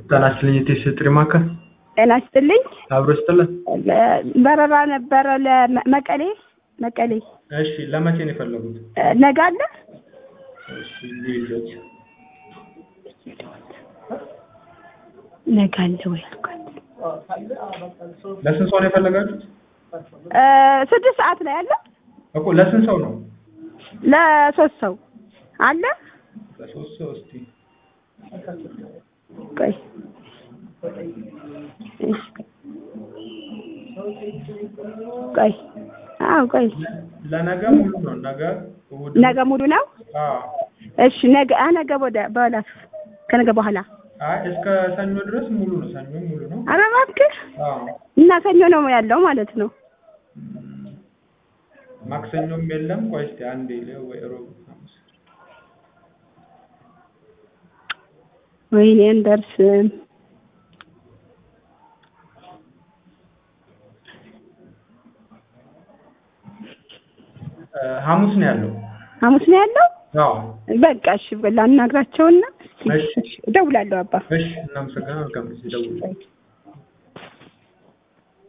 ጤና ይስጥልኝ የቴስ ጥሪ ማዕከል ጤና ይስጥልኝ። አብሮ ይስጥልን። በረራ ነበረ ለመቀሌ መቀሌ እሺ ለመቼ ነው የፈለጉት? ነገ አለ። እሺ ልዩነት ነገ አለ ወይ አልኳት። ለስንት ሰው ነው የፈለጋችሁት? እ ስድስት ሰዓት ላይ አለ። እኮ ለስንት ሰው ነው? ለሶስት ሰው አለ። ለሶስት ሰው እስቲ ቆይ ቆይ አዎ ቆይ ለነገ ሙሉ ነው። ነገ እሑድ ነገ ሙሉ ነው። አዎ። እሺ ነገ አ ነገ ወደ በኋላ ከነገ በኋላ አይ እስከ ሰኞ ድረስ ሙሉ ነው። ሰኞ ሙሉ ነው። ኧረ እባክህ አዎ። እና ሰኞ ነው ያለው ማለት ነው። ማክሰኞም የለም። ቆይ እስቲ አንዴ ልየው ወይ ሮብ ሐሙስ ወይኔ እንደርስም እ ሐሙስ ነው ያለው። ሐሙስ ነው ያለው። አዎ። በቃ እሺ ላናግራቸውና እሺ። እደውላለሁ አባ እሺ እናመሰግናለን። መልካም ጊዜ ደውሉ።